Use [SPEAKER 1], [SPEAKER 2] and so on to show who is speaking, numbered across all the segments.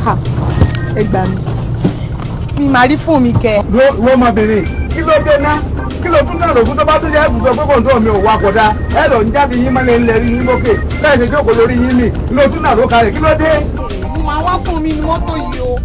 [SPEAKER 1] ẹ gbà mí mi máa rí fóònù mi kẹ.
[SPEAKER 2] wọ́n máa bèrè kí ló dé ná kí ló tún náà lògùn tó bá tún jẹ́ ẹ̀bùsọ̀ pé kòńtò mi ò wakọ̀ dá ẹ lọ ń jáde yín mọ́lẹ̀ ńlẹ̀ rí yín lókè bẹ́ẹ̀ ṣe jókòó lórí yín nì kí ló tún náà ló kalẹ̀ kí ló dé.
[SPEAKER 1] mo máa wá fóònù mi ní mọ́tò yìí o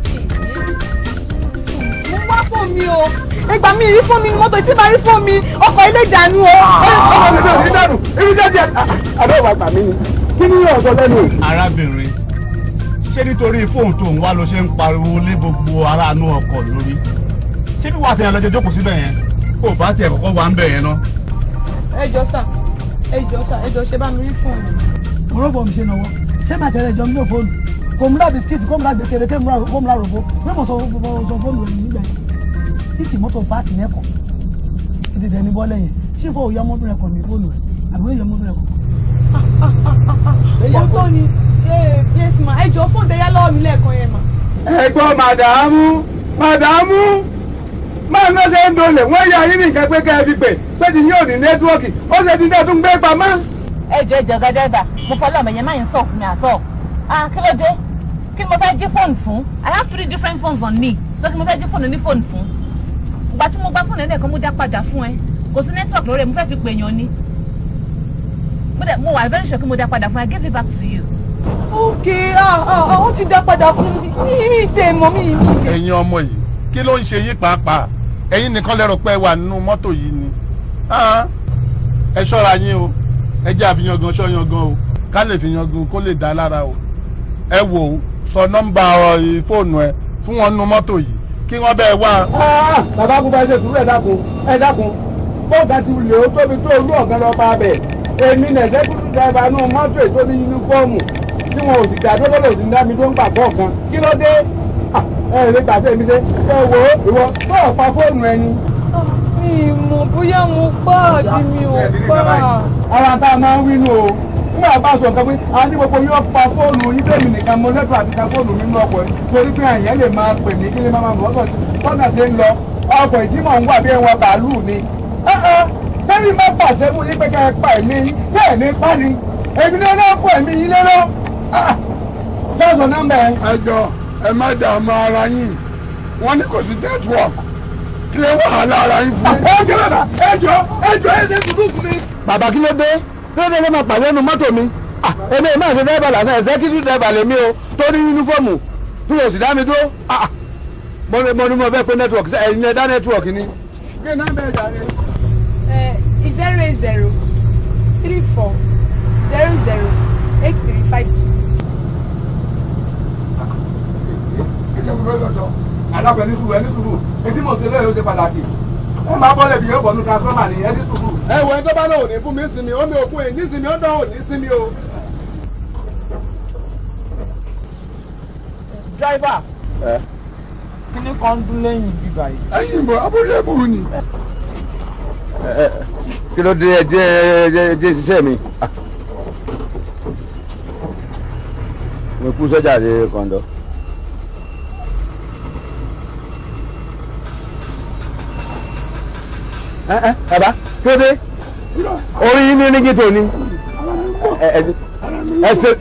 [SPEAKER 1] mo wá fóònù mi o ẹ gbà mí rí fóònù mi ní mọ́tò tí bá rí fóònù mi ọkọ̀ ilé ìdànù o.
[SPEAKER 2] ọmọ mi náà rí dànù ibi jẹ́jẹ́ àbẹ́ ìwà gbà mí ni kí ni yóò sọ lẹ́nu.
[SPEAKER 3] arábìnrin ṣé nítorí fóònù tó ń wá ló ṣe ń pariwo lé gbogbo aráàánú ọkọ̀ lórí ṣé bí wàá tẹ̀yàn lọ́jọ́ jókòó síbẹ̀ yẹn kó o bá tiẹ̀ kọ́kọ́ wà ń bẹ̀ yẹn ná.
[SPEAKER 1] ẹ jọ sà ẹ jọ sà ẹ jọ ṣe bá mi rí fóònù mi.
[SPEAKER 4] ọ̀rọ̀ mi ṣe náwó ṣé màá tẹ̀lé ìjọ mi ní fóònù kò mú ra bisikíìtì kò mú ra gbèsè kò mú ra rògbò pé mo sọ sọ fóònù rẹ̀ nígbà yẹn títì mọ́tò páàkì lẹ́kọ̀ọ́ títì dẹ̀ ní bọ́lẹ̀ yẹn ṣé fò yọ ọmọbìnrin kan ní fóònù rẹ̀ àbí ó yọ ọmọbìnrin kan.
[SPEAKER 1] ó tó ni yes ma ẹ jọ fóònù tẹ̀yà lọ́wọ́ mi lẹ́ẹ̀kan yẹn ma.
[SPEAKER 2] ẹ̀gbọ́n màdàmú màdàmú máa ná ṣe ń dolè wọ́n yà yín nìkan pé ká ẹ fi pè pé ti yín ò ní nẹ́tíwọ́ọ̀kì ó ṣe ti dẹ́ tún gbé pamọ́.
[SPEAKER 5] ẹ jọ ẹ jọ gàdẹ́gbà mo fọlọ́ ọmọ yẹn máa ń sọ̀tún mi àtọ̀ ah kí ló dé kí ni mo fẹ́ jí fóònù fún i have three different phones on me so kí mo fẹ́ jí fóònù ní fóònù fún ìgbà tí mo gbá fóònù ẹ̀dẹ̀kan mo dá padà fún ẹ kò sí network lórí ẹ mo fẹ́ fi pè yàn ni mo dẹ̀ mo wà very sure kí mo dá padà fún ẹ I gave it back to you.
[SPEAKER 1] ok ó ti dá padà fún mi mi mi tẹ mọ mi mi tẹ.
[SPEAKER 6] ẹ̀yin ọmọ yìí kí ló ń ṣe yín pàápàá ẹ̀yin nìkan lẹ́rọ pé ẹ wà nínú mọ́tò yìí ni Ah, ẹ ṣọ́ra yín o ẹ jẹ́ àfihàn ṣọ́yàn gan o ká lè fi yangan kó lè dá lára o ẹ wò ó sọ nọ́mbà ọ, fóònù ẹ fún wọn nínú mọ́tò yìí kí wọ́n bẹ́ẹ̀ wá.
[SPEAKER 2] bàbá kúba ẹ ṣe sùúrù ẹ dákun ẹ dákun bọ́ọ̀gá ti lè ó tóbi tó olú ọ̀gá lọ bá bẹ̀ èmi nẹ̀sẹ̀ kúrú dáìbà nù mọ́tò ètò ní yunifọ́ọ̀mù tí wọn ò sì dá tó lọ́dọ̀ sí dá mi tó ń gbà kọ̀ọ̀kan kí ló dé Ah, ẹ lè gbà sí èmi ṣe ẹ wò ó ìwọ tó ọ̀ pa fóònù ẹni.
[SPEAKER 1] mi mọ̀ bóyá mo pa àbí mi ò pa.
[SPEAKER 2] ara tá a máa ń wí nù o nígbà bá a sọ nǹkan pé a ní gbogbo yóò pa fóònù yín tèmi nìkan mo lẹ́tọ̀ọ́ àti ka fóònù mi nínú ọkọ̀ yìí torí pé àyàn lè máa pè mí kí lè máa mọ̀ ọ́sọ̀ tọ́nà ṣe ń lọ ọkọ̀ ìdímọ̀ ń wà bí ẹ̀wọ̀n bàálù ni. sẹ́ni má pàṣẹ fún yín pé ká ẹ pa ẹ̀mí yín tẹ́ ẹ̀ ní pa ni èmi náà náà kó ẹ̀mí yín lérò. sọ́ọ̀sọ̀ nọ́mbà ẹ̀.
[SPEAKER 6] ẹ jọ ẹ má dààmú ara yín wọ́n ní kò sí network kí lè wàhálà ara yín fún.
[SPEAKER 2] ẹ jọ ẹ jọ ẹ jọ ẹ ṣe tuntun fún mi.
[SPEAKER 4] bàbá kí ló dé kí ló dé ló máa pàdé nínú mọ́tò mi Ah, èmi ò máa ṣe dẹ́rẹ́bà lásán executive driver lèmi o tó ní yunifọ́ọ̀mù tí mo sì dá mi dúró Ah, ah. mo ní mo ní mo fẹ́ pé network ṣe ẹ̀yin ẹ̀dá network ni.
[SPEAKER 2] kí ni nọ́mbà ẹ̀ jàre.
[SPEAKER 1] zero eight zero three four zero zero eight three five two.
[SPEAKER 2] alábẹ ní sùúrù ẹ ní sùúrù etí mo ṣe lóye ó ṣe pàtàkì ẹ máa bọ́lẹ̀ bí yóò bọ̀ ní transformer ni ẹ ní sùúrù. ẹ wọ ẹni tó bá náà ò ní fún mi sinmi ó mi ò fún ẹ ní sinmi ó náà ò ní sinmi o. driver. kí ni kan dún lẹ́yìn bíbá yìí.
[SPEAKER 6] ẹ̀yin ìbò abúlé ẹ̀bùrú ni.
[SPEAKER 4] kí ló dé ẹ jẹ́ ẹ jẹ́ ẹ jẹ́ ṣiṣẹ́ mi. Ah. mo kú sọ́jà dé kọ́ńdọ́. ẹ ẹ bàbá kí ló dé orí yín ní nígi tó ní ẹ ẹ ẹ ṣe.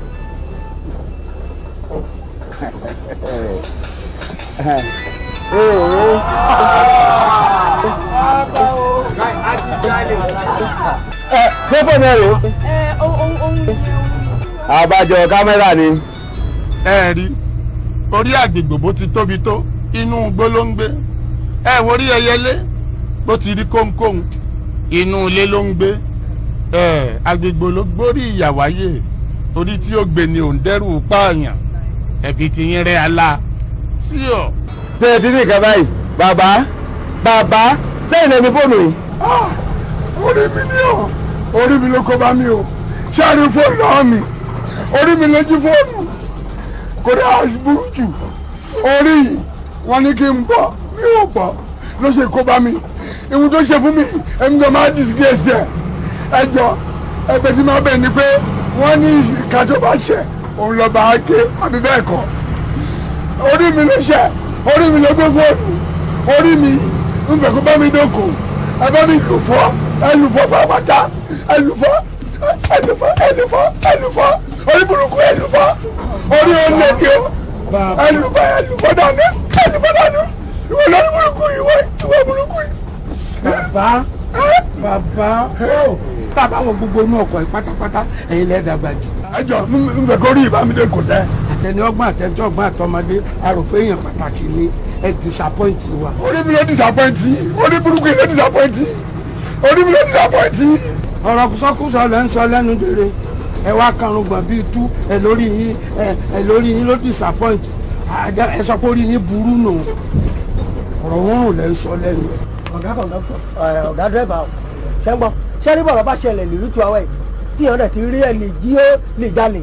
[SPEAKER 4] ẹ pépè náà rèé.
[SPEAKER 1] ẹ ohun ohun
[SPEAKER 4] àbájọ kámẹ́rà ni.
[SPEAKER 6] ẹ rí orí àgbègbè bó ti tóbi tó inú igbó ló ń gbé ẹ wo orí ẹyẹlé bó ti rí kóńkóń inú ilé ló ń gbé ẹ àgbègbè ló gbórí ìyàwáyé orí tí ó gbé ni òun dẹ́rù pààyàn ẹ̀fì ti yín rẹ́ ala sí ọ.
[SPEAKER 4] ṣé ẹ ti ní nǹkan báyìí bàbá bàbá sẹ́yìn lẹ́ni fóònù yìí.
[SPEAKER 6] orí mi ni ọ orí mi ló kó bá mi o ṣáàrí fóònù náà mi orí mi ló jí fóònù kò dé àṣìbúrú jù orí yìí wọn ní kí n bọ mi ò bọ ló ṣe kó bá mi ìhun tó ṣe fún mi ẹni tó máa disgrace ẹ ẹjọ ẹ̀bẹ̀ tí máa bẹ̀ ni pé wọ́n ní ìka tó bá ṣẹ òun lọ bá a gé àbí bẹ́ẹ̀ kọ́ orí mi ló ṣẹ orí mi ló gbé fóònù orí mi ń fẹ́ kó bá mi dóko ẹ bá mi lù fọ́ ẹ lù fọ́ pàápàá ẹ lù fọ́ ẹ lù fọ́ ẹ lù fọ́ ẹ lù fọ́ orí burúkú ẹ lù fọ́ orí olè ni o
[SPEAKER 2] Bàbá.
[SPEAKER 6] ẹlùbọ́ ẹlùbọ́ dání ẹlùbọ́ dání ìwọ lórí burúkú ìwọ ìwọ burúkú yìí.
[SPEAKER 2] bàbá bàbá ó bàbá wo gbogbo inú ọkọ̀ yìí pátápátá ẹ̀yin lẹ́ẹ̀ dàgbà jù.
[SPEAKER 6] ẹjọ n fẹ́ kó rí ìbámidé kò sẹ́.
[SPEAKER 2] àtẹni ọgbọ́n àtẹni ọgbọ́n àtọmọdé a rò pé èèyàn pàtàkì ni ẹ disappoint wa.
[SPEAKER 6] orí mi ló disappoint yìí orí burúkú yìí ló disappoint yìí orí mi ló disappoint yìí.
[SPEAKER 2] ọ̀rọ̀ sọ́kùsọ lẹ́ ń sọ lẹ́nu dèrè ẹ wá karùn gbọ̀n bíi tú ẹ lórí yín ẹ ẹ lórí yín ló disappoint àjà ẹ sọ pé orí yín burú nù ọ̀rọ̀ wọn ò lẹ́ ń sọ lẹ́nu.
[SPEAKER 7] ọ̀gá kọ̀ǹdọ́tọ̀ ọ̀gá dírẹ́bà ọ̀ ṣẹ́ ń gbọ́ ṣẹ́ ní bọ̀rọ̀ bá ṣẹlẹ̀ lè rútu àwẹ̀ tí ìyọ̀n dẹ̀ ti rí ẹ̀ lè jí ó lè jalè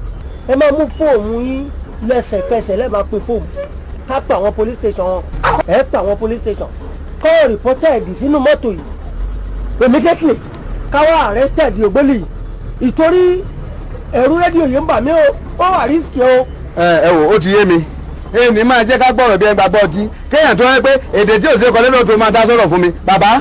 [SPEAKER 7] ẹ máa mú fóònù yín lẹ́sẹ̀kẹsẹ̀ lẹ́ẹ̀ máa pe fóònù ká pa àwọn police station wọn ẹ pa àwọn police station kọ́ reported sínú mọ́tò yìí immediately káwá arrested ògbólì yìí ìtorí ẹ̀rú rédíò yìí ń bà mí o ó wà risky o.
[SPEAKER 3] ẹ ẹ wò ó ti yé mi èmi máa jẹ́ ká gbọ́rọ̀ bí ẹ gbàgbọ́ ọtí kéèyàn tó yẹ pé èdè tí ò sí kọ́lé lóòótọ́ máa dá sọ̀rọ̀ fún mi bàbá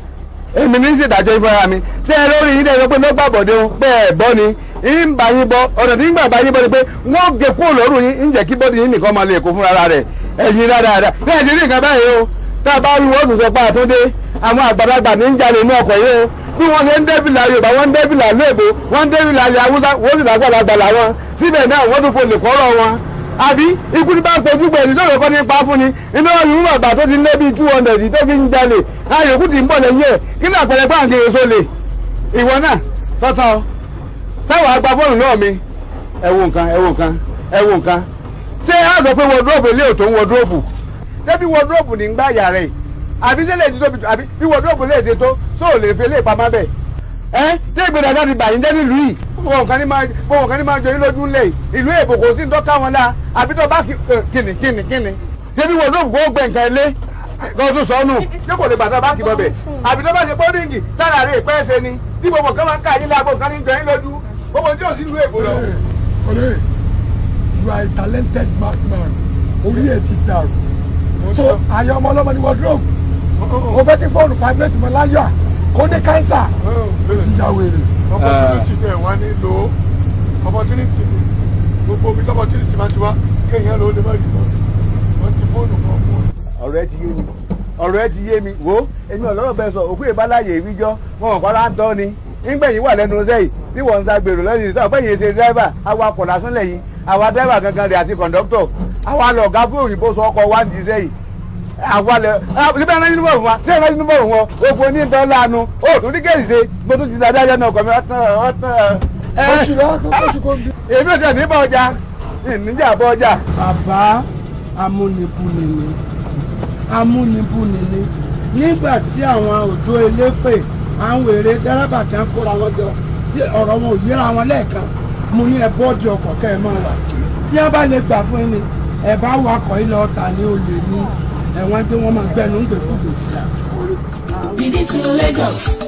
[SPEAKER 3] èmi ní ṣèdájọ́ ìfọ̀ra mi ṣé ẹ lórí yín dẹ́gbẹ́ pé lọ́gbà bọ̀dé o pé ẹ bọ́ ni ń bá yín bọ́ ọ̀nà tí ń gbà bá yín bọ́ ni pé wọ́n gé kúrò lọ́rùn yín ń jẹ́ kí bọ́dì yín nìkan máa lè kó fúnra rẹ̀ ẹ̀yin dáadáa bí ẹ̀ ti rí nǹkan báyìí o tá a bá rí wọ́n tún sọ pé àtúndé àwọn àgbàlagbà ní ń jalè inú ọkọ̀ yìí o bí wọ́n ṣe ń débìlà yorùbá wọ́n ń débìlà lóògbé wọ́n ń débìlà ilẹ̀ haúsá wọ́n sì lágbàlagbà làwọn síbẹ̀ náà wọ́n tún fò lè kọ́rọ̀ wọn àbí ikú ní bá ń pojú gbẹ̀rù sọ̀rọ̀ kọ́ ní pa fún ni inú ọ̀yún bàbá tó ti lé bíi two hundred tó fi ń jalè ayòkú ti ń bọ̀ lẹ́yìn ẹ̀ kí ní àpẹẹrẹ báńkì èso lè ìwọ náà tọ́tọ́ táwọn àgbà fóònù náà mi ẹ wo nǹkan ẹ wo nǹkan ẹ wo nǹkan ṣé a sọ pé wọdúróòbù ilé òtó ń wọdúróòbù ṣé bí wọdúróòbù ní ń gbá ìyá rẹ̀ àbí ṣé lè ti tóbi àbí bí wọdúróòbù lè ṣe tó sóò lè fi lè pamọ́ bẹ́ẹ̀ ẹ tí ìgbéra náà ti bàyín jẹ́ nílùú yìí wọn kàn ní máa wọn kàn ní máa jọ yín lójú ńlẹ̀ ìlú èbò kò sí ń tọ́ka wọn náà àbí tó bá kìnnì kìnnì kìnnì débi wọn lóògùn kó gbẹ nǹkan ilé kó tún sọ nù ṣé kò lè bàtà báńkì bọ̀bẹ̀ àbí tó bá ṣe bọ́díǹgì sára rẹ̀ pẹ́ ṣe ni tí gbogbo kan máa ń ká yín lágbo kan ní jọ yín lójú gbogbo tí ò sí ìlú èbò lọ.
[SPEAKER 6] ọ̀rẹ́ you are a talented madman orí ẹ̀ ti dàrú so àyà ọmọ ọlọ́mọ ni wardrobe o fẹ́ kí fóònù fibrate mọ́ láyà kó ní kánsà ó ti ya wèrè.
[SPEAKER 8] opportunity tẹ wá nílò opportunity ni gbogbo omi opportunity máa ti wá kéèyàn ló lè má rí lọ wọn ti fóònù kan fún ọ.
[SPEAKER 3] ọ̀rọ̀ ẹ ti yé mi ọ̀rọ̀ ẹ ti yé mi wo èmi ọ̀lọ́rọ̀ bẹ́ẹ̀ sọ òkú ìbáláyè ìwíjọ́ wọn ò kọ́ra ń tọ́ ni nígbẹ̀yìn wà lẹ́nu iṣẹ́ yìí tí wọ́n ń sa gbèrò lẹ́yìn tó ọ̀pẹ́ yìí ṣe dírẹ́fà awakọ̀ lásán lẹ́yìn àwa dírẹ́fà gangan rẹ̀ àti kọ̀ǹdọ́tọ̀ àwa lọ ọ̀gá fún òyìnbó sọ ọkọ̀ wá ń di iṣẹ́ yìí àwa lẹ síbẹ̀ ẹ̀rọ yunifọ̀mù wa ṣé ẹ̀rọ yunifọ̀mù wọn ogun ní ìtọ́ láàánú ó tún ní kéèsì ṣe mo tún ti dáadáa yẹn náà ọkọ̀ mi ọ̀tán ọ̀tán
[SPEAKER 6] oṣù rẹ oṣù kò ń bí.
[SPEAKER 3] èmi ò tẹ̀ ní bá ọjà ìníjà bá ọjà.
[SPEAKER 2] bàbá amúnibúni ni amúnibúni ni nígbà tí àwọn òjò elépè àwọn èrè dẹ́rẹ́bà tí wọ́n kóra wọn jọ tí ọ̀rọ̀ wọn ò yíra wọn lẹ́ẹ̀kan mo ní ẹ bọ́ọ̀dì ọkọ̀ kẹ́ ẹ máa wà tí wọ́n bá lè gbà fún yín ni ẹ bá wakọ̀ ilẹ̀ ọ̀tà ní olè ní ẹ̀wọ̀n pé wọ́n máa gbẹnu ń gbẹ̀kúgbè sí i.
[SPEAKER 9] We need to Lagos.